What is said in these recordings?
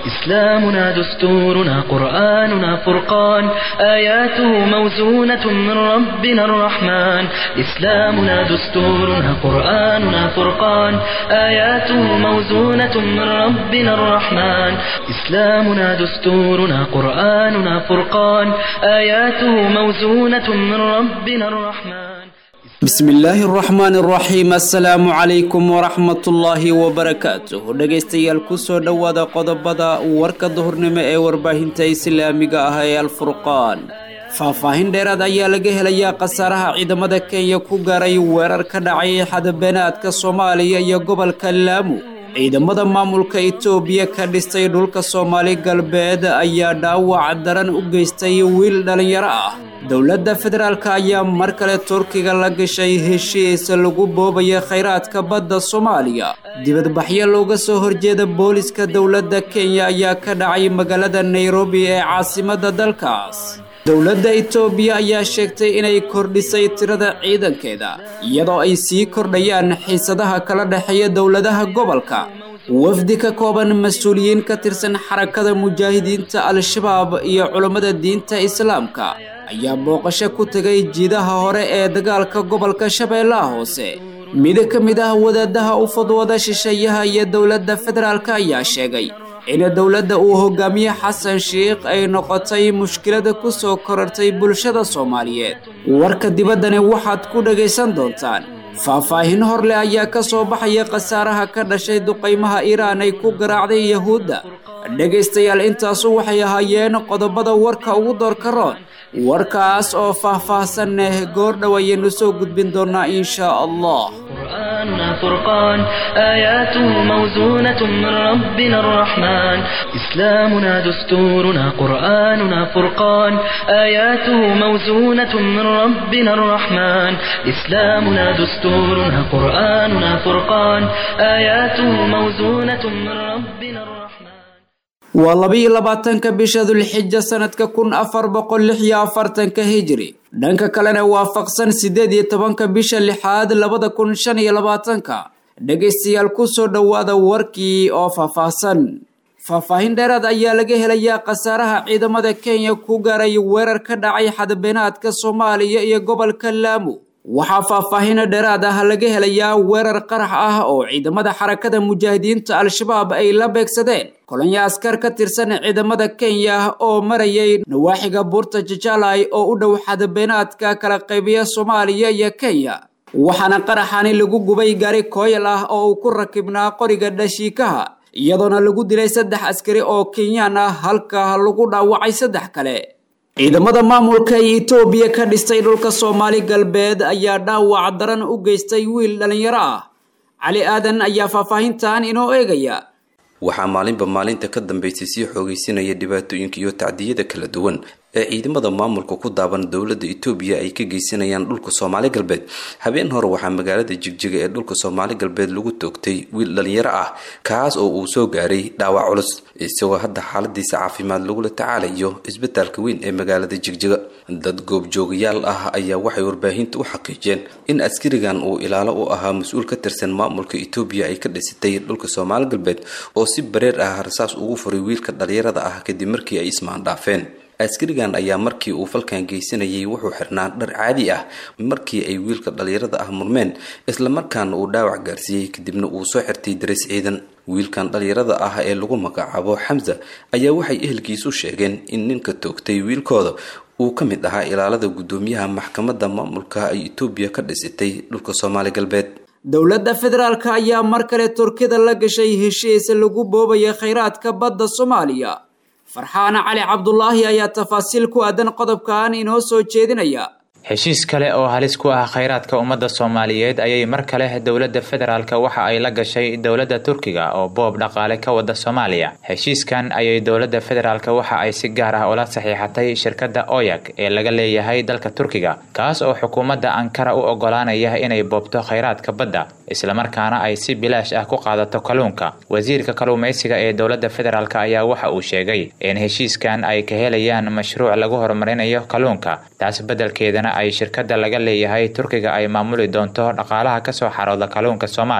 إسلامنا دستورنا قرآننا فرقان آياته موزونة من ربنا الرحمن إسلامنا دستورنا قرآننا فرقان آياته موزونة من ربنا الرحمن إسلامنا دستورنا قرآننا فرقان آياته موزونة من ربنا الرحمن bismi illaahi araxmaan araxiim assalaamu calaykum waraxmatullaahi wabarakaatuh dhegaystayaal kusoo dhowaada qodobada warka duhurnimo ee warbaahinta islaamiga ah ee alfurqaan faahfaahin dheeraad ayaa laga helayaa khasaaraha ciidamada kenya ku gaaray weerar ka dhacay xadabeenaadka soomaaliya iyo gobolka laamu ciidamada maamulka itoobiya ka dhistay dhulka soomaali galbeed ayaa dhaawac daran u geystay wiil dhallinyaro ah dowladda federaalka ayaa mar kale turkiga la gashay heshiis lagu boobaya khayraadka badda soomaaliya dibadbaxyo looga soo horjeeda booliska dowladda kenya ayaa ka dhacay magaalada nairobi ee caasimadda dalkaas dowladda itoobiya ayaa sheegtay inay kordhisay tirada ciidankeeda iyadoo ay sii kordhayaan xiisadaha kala dhexeeya dowladaha gobolka wafdi ka kooban mas-uuliyiin ka tirsan xarakada mujaahidiinta al-shabaab iyo culammada diinta islaamka ayaa booqasho ku tegay jiidaha hore ee dagaalka gobolka shabeellaha hoose mid ka mid ah wadaadaha u fudwada shisheeyaha iyo dowladda federaalk ayaa sheegay in dowladda uu hogaamiye xasan sheikh ay noqotay mushkilada ku soo korartay bulshada soomaaliyeed warka dibaddani waxaad ku dhagaysan doontaan faahfaahin hor leh ayaa ka soo baxaya khasaaraha ka dhashay duqaymaha iiraan ay ku garaacday yahuudda dhegaystayaal intaasu waxay ahaayeen qodobada warka ugu doorka roon warkaas oo faahfaahsan neh goordhow ayaynu soo gudbin doonaa inshaa allah قرآننا فرقان آياته موزونة من ربنا الرحمن إسلامنا دستورنا قرآننا فرقان آياته موزونة من ربنا الرحمن إسلامنا دستورنا قرآننا فرقان آياته موزونة من ربنا الرحمن waa labiyo labaatanka bisha dulxija sanadka kun afar boqol lix iyo afartanka hijri dhanka kalena waafaqsan siddeed iyo tobanka bisha lixaad labada kun shan iyo labaatanka dhegaystayaal kusoo dhowaada warkii oo faahfaahsan faahfaahin dheeraad ayaa laga helayaa khasaaraha ciidamada kenya ku gaaray weerar ka dhacay xadabeenaadka soomaaliya iyo gobolka laamu waxaa faahfaahino dheeraad ah laga helayaa weerar qarax ah oo ciidamada xarakada mujaahidiinta al-shabaab ay la beegsadeen kolonyo askar ka tirsan ciidamada kenya oo marayay nawaaxiga buurta jajaalay oo u dhow xadabeenaadka kala qaybiya soomaaliya iyo kenya waxaana qaraxani lagu gubay gaari kooyal ah oo uu ku rakibnaa qoriga dhashiikaha iyadoona lagu dilay saddex askari oo kenyaan ah halka lagu dhaawacay saddex kale ciidamada maamulka ee itoobiya ka dhistay dhulka soomaali galbeed ayaa dhaawac daran u geystay wiil dhallinyaro ah cali aadan ayaa faahfaahintan inoo eegaya waxaa maalinba maalinta ka dambeysay sii xoogeysinaya dhibaatooyinka iyo tacdiyada kala duwan ee ciidamada maamulka ku daaban dowladda itoobiya ay ka geysanayaan dhulka soomaali galbeed habeen hore waxaa magaalada jigjiga ee dhulka soomaali galbeed lagu toogtay wiil dhalinyaro ah kaas oo uu soo gaaray dhaawac culus isagoo hadda xaaladiisa caafimaad lagula tacaalayo isbitaalka weyn ee magaalada jigjiga dad goobjoogayaal ah ayaa waxay warbaahinta u xaqiijeen in askarigan uu ilaalo u ahaa mas-uul ka tirsan maamulka itoobiya ay ka dhisatay dhulka soomaali galbeed oo si bareer ah rasaas ugu furay wiilka dhalinyarada ah kadib markii ay ismaandhaafeen askarigan ayaa markii uu falkan geysanayay wuxuu xirnaa dhar caadi ah markii ay wiilka dhalinyarada ah murmeen islamarkaana uu dhaawac gaarsiiyey kadibna uu soo xirtay dareys ciidan wiilkan dhalinyarada ah ee lagu magacaabo xamsa ayaa waxay ehelkiisu sheegeen in ninka toogtay wiilkooda uu ka mid ahaa ilaalada guddoomiyaha maxkamadda maamulka ay itoobiya ka dhisitay dhulka soomaali galbeed dowladda federaalk ayaa mar kale turkida la gashay heshiis lagu boobaya khayraadka badda soomaaliya farxaana cali cabdulaahi ayaa tafaasiil ku aadan qodobkan inoo soo jeedinaya heshiis kale oo halis ku ah khayraadka ummadda soomaaliyeed ayay mar kale dowladda federaalk waxa ay la gashay dowladda turkiga oo boob dhaqaale ka wada soomaaliya heshiiskan ayay dowladda federaalk waxa ay si gaar ah ula saxiixatay shirkadda oyag ee laga leeyahay dalka turkiga kaas oo xukuumadda ankara u ogolaanaya inay boobto khayraadka badda islamarkaana ay si bilaash ah ku qaadato kalluunka wasiirka kalluumaysiga ee dowladda federaalk ayaa waxa uu sheegay in heshiiskan ay ka helayaan mashruuc lagu horumarinayo kalluunka taas beddelkeedana ay shirkadda laga leeyahay turkiga ay maamuli doonto dhaqaalaha kasoo xarooda kalluunka soomaaliya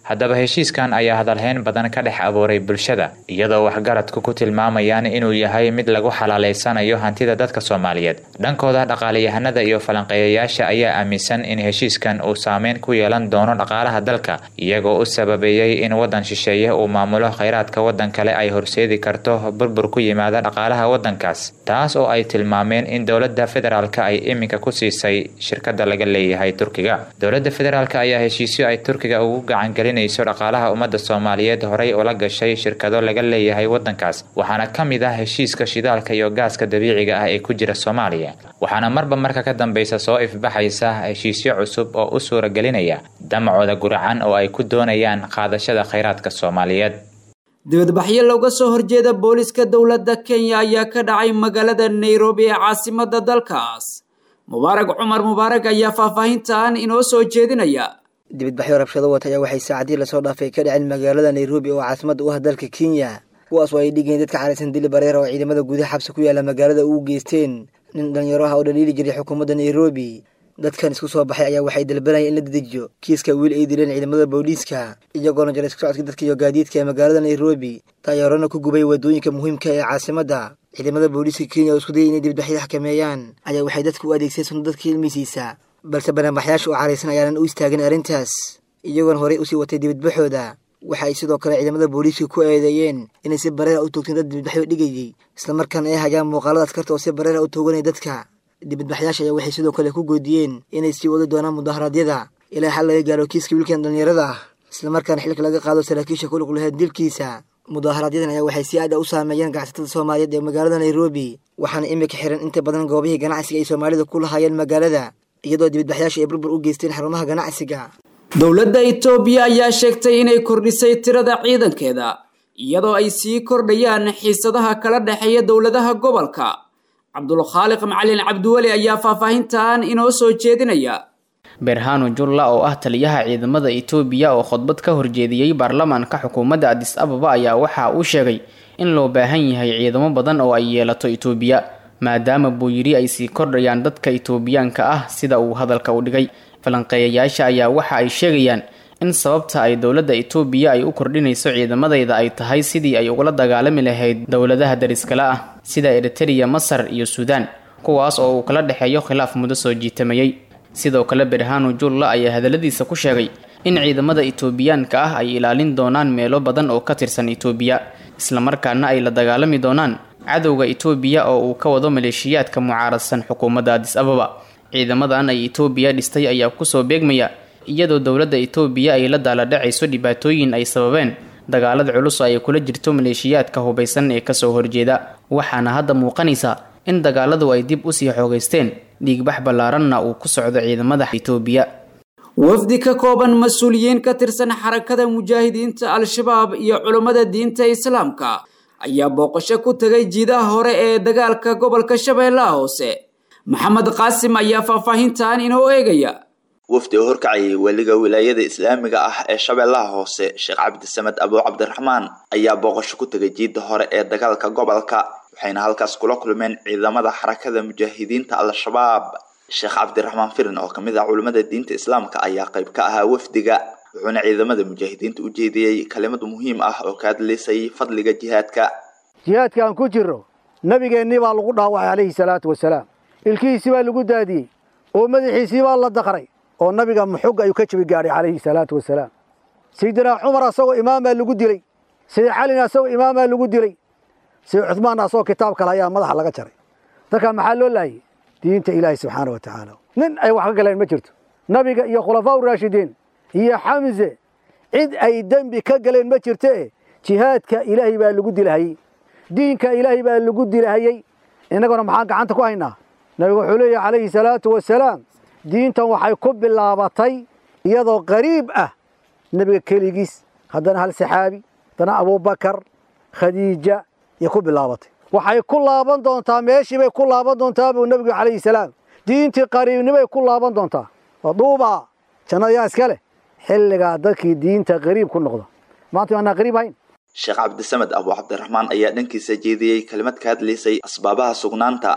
haddaba heshiiskan ayaa hadalhayn badan ka dhex abuuray bulshada iyadoo waxgaradku ku tilmaamayaan inuu yahay mid lagu xalaaleysanayo hantida dadka soomaaliyeed dhankooda dhaqaalayahanada iyo falanqeeyayaasha ayaa aaminsan in heshiiskan uu saameyn ku yeelan doono dhaqaalaha dalka iyagoo u sababeeyey in waddan shisheeye uu maamulo khayraadka waddan kale ay horseedi karto burbur ku yimaada dhaqaalaha waddankaas taas oo ay tilmaameen in dowladda federaalka ay iminka ku siisay shirkada laga leeyahay turkiga dowladda federaalk ayaa heshiisyo ay turkiga ugu gacangelinayso dhaqaalaha ummadda soomaaliyeed horay ula gashay shirkado laga leeyahay waddankaas waxaana ka mid ah heshiiska shidaalka iyo gaaska dabiiciga ah ee ku jira soomaaliya waxaana marba marka ka dambeysa soo ifbaxaysa heshiisyo cusub oo u suuragelinaya damacooda guracan oo ay ku doonayaan qaadashada khayraadka soomaaliyeed dibadbaxyo looga soo horjeeda booliska dowladda kenya ayaa ka dhacay magaalada nairobi ee caasimada dalkaas mubaarag cumar mubaarag ayaa faahfaahintan inoo soo jeedinaya dibadbaxyo rabshado wata ayaa waxay saacadii lasoo dhaafay ka dhaceen magaalada nairobi oo caasimada u ah dalka kenya kuwaas oo ay dhigeen dadka caraysan dili bareera oo ciidamada gudaha xabsi ku yaala magaalada ugu geysteen nin dhalinyaro ah oo dhaliili jiray xukuumadda nairobi dadkan isku soo baxay ayaa waxay dalbanayeen in la dedejiyo kiiska wiil ay dileen ciidamada booliiska iyagoona jaray isku socodka dadka iyo gaadiidka ee magaalada nairobi taayaarona ku gubay waddooyinka muhiimka ee caasimadda ciidamada booliiska kenya oo isku dayay inay dibadbaxyo xakameeyaan ayaa waxay dadka u adeegseen sunno dadka ilmisiisa balse banaanbaxyaasha oo caraysan ayaanan u istaagin arrintaas iyagoona horey usii watay dibadbaxooda waxa ay sidoo kale ciidamada booliiska ku eedeeyeen inay si bareera u toogteen dad dibadbaxyo dhigayay islamarkaana ay hayaan muuqaalada askarta oo si bareera u tooganaya dadka dibadbaxyaasha ayaa waxay sidoo kale ku goodiyeen inay sii wadi doonaan mudaharaadyada ilaa xal laga gaaro kiiska wiilkan dhallinyarada ah islamarkaana xilka laga qaado saraakiisha ku lug laheed dilkiisa mudaaharaadyadan ayaa waxay si aad a u saameeyeen ganacsatada soomaaliyeed ee magaalada nairobi waxaana imika xiran inta badan goobihii ganacsiga ay soomaalida ku lahaayeen magaalada iyadoo dibadbaxyaasha ay burbur u geysteen xarumaha ganacsiga dowladda itoobiya ayaa sheegtay inay kordhisay tirada ciidankeeda iyadoo ay sii kordhayaan xiisadaha kala dhexeeya dowladaha gobolka cabdulkhaaliq macalin cabdiweli ayaa faahfaahintan inoo soo jeedinaya berhano julla oo ah taliyaha ciidamada itoobiya oo khudbad ka horjeediyey baarlamaanka xukuumadda adis ababa ayaa waxa uu sheegay in loo baahan yahay ciidamo badan oo ay yeelato itoobiya maadaama buu yidhi ay sii kordhayaan dadka itoobiyaanka ah sida uu hadalka u dhigay falanqeeyayaasha ayaa waxa ay sheegayaan in sababta ay dowladda itoobiya ay u kordhinayso ciidamadayda ay tahay sidii ay ugula dagaalami lahayd dowladaha dariskale ah sida eritereya masar iyo suudaan kuwaas oo uu kala dhexeeyo khilaaf muddo soo jiitamayey sidoo kale berhano julla ayaa hadalladiisa ku sheegay in ciidamada itoobiyaanka ah ay ilaalin doonaan meelo badan oo ka tirsan itoobiya islamarkaana ay la dagaalami doonaan cadowga itoobiya oo uu ka wado maleeshiyaadka mucaaradsan xukuumadda adis ababa ciidamadan ay itoobiya dhistay ayaa kusoo beegmaya iyadoo dowladda itoobiya ay la daaladhacayso dhibaatooyin ay sababeen dagaalada culus ay kula jirto maleeshiyaadka hubaysan ee kasoo horjeeda waxaana hadda muuqanaysa in dagaaladu ay dib usii xoogaysteen dhiigbax ballaaranna uu ku socdo ciidamada itoobiya wafdi ka kooban mas-uuliyiin ka tirsan xarakada mujaahidiinta al-shabaab iyo culummada diinta islaamka ayaa booqasho ku tegay jiidaha hore ee dagaalka gobolka shabeellaha hoose maxamed qaasim ayaa faahfaahintan inoo eegaya wafdi oo horkacayay weliga wilaayada islaamiga ah ee shabeellaha hoose sheekh cabdisamed abuu cabdiraxmaan ayaa booqasho ku tegay jiidda hore ee dagaalka gobolka waxayna halkaas kula kulmeen ciidamada xarakada mujaahidiinta al-shabaab sheekh cabdiraxmaan firin oo kamid ah culimmada diinta islaamka ayaa qayb ka ahaa wafdiga wuxuuna ciidamada mujaahidiinta u jeediyey kalimad muhiim ah oo ka hadlaysay fadliga jihaadka jihaadka aan ku jirro nabigeennii baa lagu dhaawacay calayhi salaatu wasalaam ilkihiisii baa lagu daadiyey oo madaxiisii baa la daqray oo nabiga muxug ayuu ka jabi gaadhay calayhi salaatu wasalaam sayidinaa cumar asagoo imaamaa lagu dilay sayid calina asagoo imaamaa lagu dilay sayid cuhmaanna asagoo kitaab kale ayaa madaxa laga jaray dadkaa maxaa loo laayay diinta ilaahi subxaana wa tacaala nin ay wax ka galeen ma jirto nabiga iyo khulafaa uraashidiin iyo xamse cid ay dembi ka galeen ma jirte jihaadka ilaahay baa lagu dilahayey diinka ilaahay baa lagu dilahayey innaguna maxaan gacanta ku haynaa nabigu wuxuu leeyahy calayhi salaatu wasalaam diintan waxay ku bilaabatay iyadoo qariib ah nebiga keligiis haddana hal saxaabi haddana abuubakar khadiija iyo ku bilaabatay waxay ku laaban doontaa meeshii bay ku laaban doontaa buu nebigu calayhi salaam diintii qariibnimay ku laaban doontaa waduubaa jannada yaa iska leh xilligaa dadkii diinta qariib ku noqda maanta waanaa qariib hayn sheekh cabdisamed abuu cabdiraxmaan ayaa dhankiisa jeediyey kelimad ka hadlaysay asbaabaha sugnaanta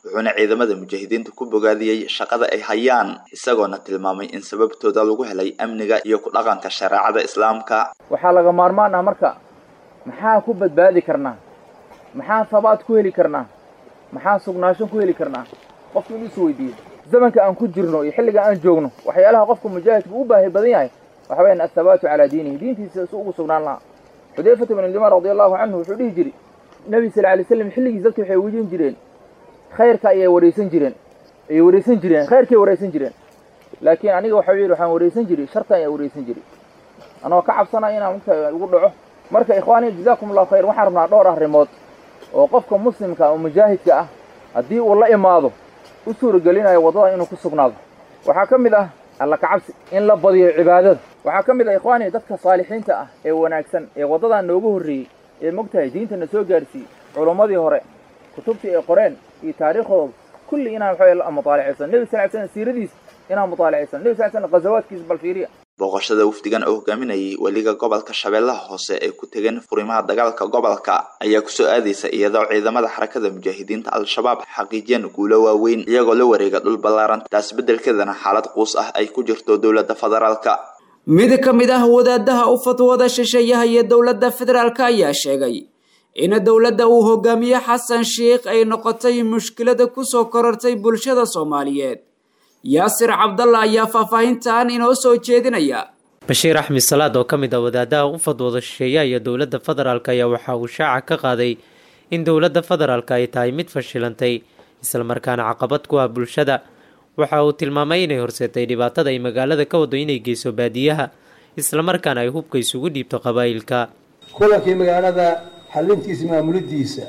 wuxuuna ciidamada mujaahidiinta ku bogaadiyey shaqada ay hayaan isagoona tilmaamay in sababtooda lagu helay amniga iyo ku dhaqanka shareecada islaamka waxaa laga maarmaan ah marka maxaa ku badbaadi karnaa maxaa sabaad ku heli karnaa maxaa sugnaasho ku heli karnaa qofku inuu is weydiiyo zamanka aan ku jirno iyo xilliga aan joogno waxyaalaha qofka mujaahidka u baahi badan yahay waxa weyaan athabaatu calaa diinihi diintiisa si ugu sugnaan lahaa xudayfata bin limaan radi allahu canhu wuxuu dhihi jiri nebi sal alay slam xilligiis dadka waxay wejin jireen khayrka ayay waraysan jireen ayay waraysan jireen khayrkay waraysan jireen laakiin aniga waxa yidhi waxaan waraysan jiri sharta ayaa waraysan jiri anoo ka cabsanaya inaan mugta ugu dhaco marka ikhwaani jazaakum allahu khayr waxaan rabnaa dhowr arrimood oo qofka muslimka oo mujaahidka ah haddii uu la imaado u suuragelinayo waddada inuu ku sugnaado waxaa ka mid ah alla kacabsi in la badiyo cibaadada waxaa ka mid ah ikhwaani dadka saalixiinta ah ee wanaagsan ee waddadan noogu horreeyey ee mogtahay diintana soo gaarsiiyey culummadii hore kutubtii ay qoreen iyo taariikhdooda kulli inaan waxa mutaalacaysan nebi sal slam siiradiis inaan mutaalacaysan nebi sal slam ghazawaadkiisa bal fiiriya booqashada wafdigan oo hogaaminayay weliga gobolka shabeellaha hoose ee ku tegeen furimaha dagaalka gobolka ayaa kusoo aadaysa iyadoo ciidamada xarakada mujaahidiinta al-shabaab xaqiijiyeen guulo waaweyn iyagoo la wareega dhul ballaaran taas beddelkeedana xaalad quus ah ay ku jirto dowladda federaalka mid ka mid ah wadaadaha u fatwada shisheeyaha iyo dowladda federaalka ayaa sheegay in dowladda uu hogaamiye xasan sheikh ay noqotay mushkilada kusoo korortay bulshada soomaaliyeed yaasir cabdalla ayaa faahfaahintan inoo soo jeedinaya bashiir axmed salaad oo ka mid ah wadaadaha u fadwooda shisheeyaha iyo dowladda federaalk ayaa waxa uu shaaca ka qaaday in dowladda federaalk ay tahay mid fashilantay islamarkaana caqabad ku ah bulshada waxa uu tilmaamay inay horseetay dhibaatada ay magaalada ka wado inay geyso baadiyaha islamarkaana ay hubka isugu dhiibto qabaa'ilka kulankii magaalada xalintiisa maamulidiisa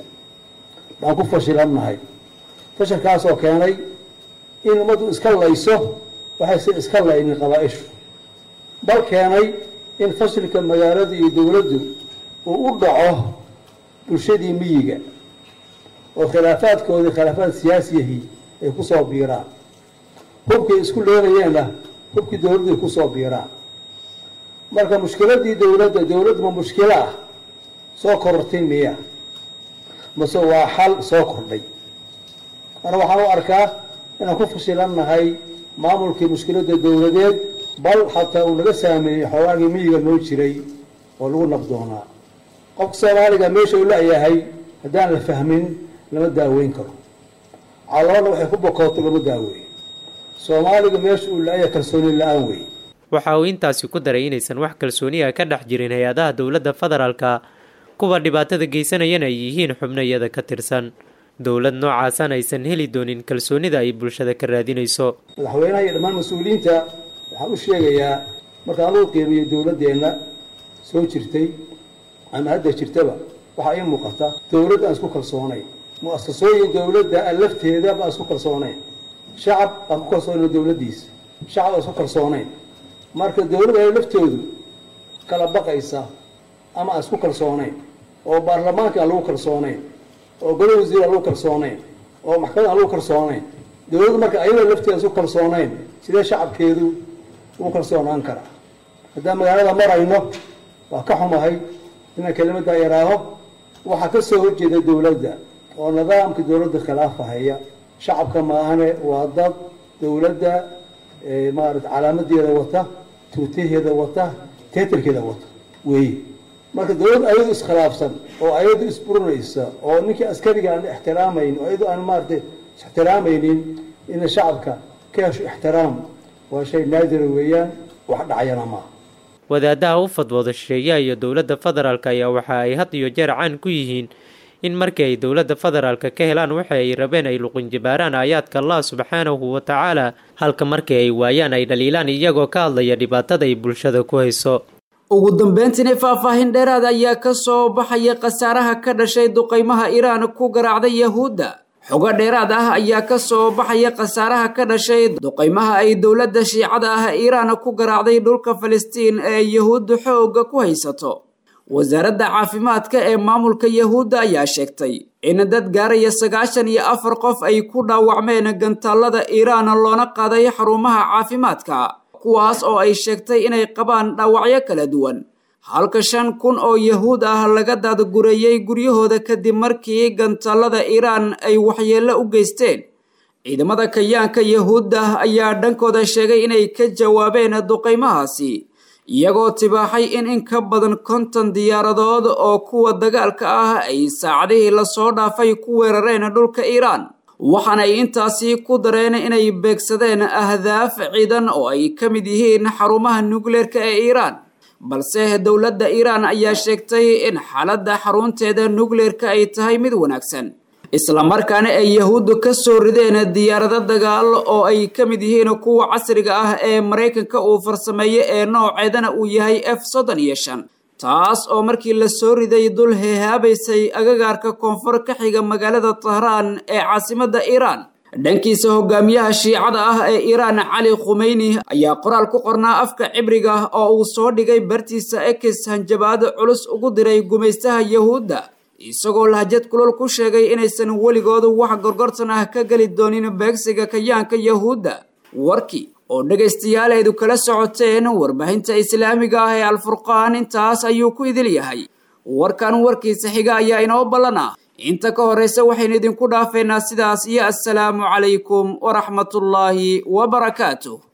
baan ku fashilannahay fashilkaasoo keenay in ummaddu iska layso waxaysan iska laynin qabaa-ishu bal keenay in fashilka magaalada iyo dowladdu uu u dhaco bulshadii miyiga oo khilaafaadkoodii khilaafaad siyaasiyahii ay ku soo biiraan hubkay isku leelayeenna hubkii dowladdu ay ku soo biiraan marka mushkiladii dowladda dowladdu ma mushkilo ah soo korortay miya mase waa xal soo kordhay ana waxaan u arkaa inaan ku fashilannahay maamulkii mushkiladda dowladeed bal xataa uu naga saameeyey xoogaagii miyiga noo jiray oo lagu nabdoonaa qofka soomaaliga meesha uu la-yahay haddaan la fahmin lama daaweyn karo caloolna waxay ku bokooto lama daaweeyo soomaaliga meesha uu la-yahay kalsooni la-aan wey waxa uu intaasi ku daray inaysan wax kalsooniya ka dhex jirin hay-adaha dowladda federaalka kuwa dhibaatada geysanayana ay yihiin xubno iyada ka tirsan dowlad noocaasan aysan heli doonin kalsoonida ay bulshada ka raadinayso madaxweynaha iyo dhammaan mas-uuliyiinta waxaan u sheegayaa markaan lagu qiimeeyo dowladdeenna soo jirtay ama hadda jirtaba waxaa ii muuqata dowladd aan isku kalsoonayn mu-asasooyin dowladda aan lafteeda baan isku kalsoonayn shacab aan ku kalsoonayn dowladdiisa shacab aan isku kalsoonayn marka dowladda ay laftoodu kala baqaysa ama aan isku kalsoonayn oo baarlamaanka aan lagu kalsoonayn oo golo wasiir aan lagu kalsoonayn oo maxkamad aan lagu kalsoonayn dowladdu marka ayadoo lafteeda isku kalsoonayn sidee shacabkeedu ugu kalsoonaan karaa haddaan magaalada marayno waa ka xumahay inaan kelimaddaa yaraado waxaa ka soo horjeeda dowladda oo nidaamka dowladda khilaafahaya shacabka maahane waa dad dowladda maarata calaamadeeda wata tuutaheeda wata teetarkeeda wata weeye marka dowladda ayadu iskhilaafsan oo ayadu isburinaysa oo ninkii askariga aan ixtiraamayn oo ayadu aan maarata ixtiraamaynin ina shacabka ka hesho ixtiraam waa shay naadira weeyaan wax dhacayana maaha wadaadaha u fadwooda shisheeyaha iyo dowladda federaalk ayaa waxa ay had iyo jeer caan ku yihiin in markii ay dowladda federaalka ka helaan waxa ay rabeen ay luqinjibaaraan aayaadka allah subxaanahu wa tacaala halka markii ay waayaan ay dhaliilaan iyagoo ka hadlaya dhibaatada ay bulshada ku hayso ugu dambeyntiina faahfaahin dheeraad ayaa ka soo baxaya khasaaraha ka dhashay duqaymaha iiraan ku garaacday yahuudda xogo dheeraad ah ayaa ka soo baxaya khasaaraha ka dhashay duqaymaha ay dowladda shiicada ah iiraan ku garaacday dhulka falastiin ee yahuudda xoogga ku haysato wasaaradda caafimaadka ee maamulka yahuudda ayaa sheegtay in dad gaaraya sagaashan iyo afar qof ay ku dhaawacmeen gantaallada iiraan loona qaaday xarumaha caafimaadka kuwaas oo ay sheegtay inay qabaan dhaawacyo kala duwan halka shan kun oo yahuud ah laga daadgureeyey guryahooda kadib markii gantaalada iiraan ay waxyeello u geysteen ciidamada kayaanka yahuudda ayaa dhankooda sheegay inay ka jawaabeen duqaymahaasi iyagoo tibaaxay in in ka badan konton diyaaradood oo kuwa dagaalka ah ay saacadihii lasoo dhaafay ku weerareen dhulka iiraan waxaana ay intaasi ku dareen inay beegsadeen ahdaaf ciidan oo ay ka mid yihiin xarumaha nukleerka ee iiraan balse dowladda iiraan ayaa sheegtay in xaaladda xarunteeda nukleerka ay tahay mid wanaagsan islamarkaana ay yahuuddu ka soo rideen diyaarado dagaal oo ay ka mid yihiin kuwa casriga ah ee maraykanka uu farsameeye ee nooceedana uu yahay f soddon iyo shan taas oo markii la soo riday dul heehaabaysay agagaarka koonfur ka xiga magaalada tahraan ee caasimadda iiraan dhankiisa hogaamiyaha shiicada ah ee iiraan cali khumeyni ayaa qoraal ku qornaa afka cibriga oo uu soo dhigay bartiisa ekis hanjabaad culus ugu diray gumaystaha yahuudda isagoo lahjad kulol ku sheegay inaysan weligoodu wax gorgortan ah ka geli doonin beegsiga kayaanka yahuudda warkii oo dhegaystayaaleedu kala socoteen warbaahinta islaamiga ah ee alfurqaan intaas ayuu ku idil yahay warkan warkiisa xiga ayaa inoo ballan ah inta ka horraysa waxaynu idinku dhaafeynaa sidaas iyo assalaamu calaykum waraxmatullaahi wabarakaatuh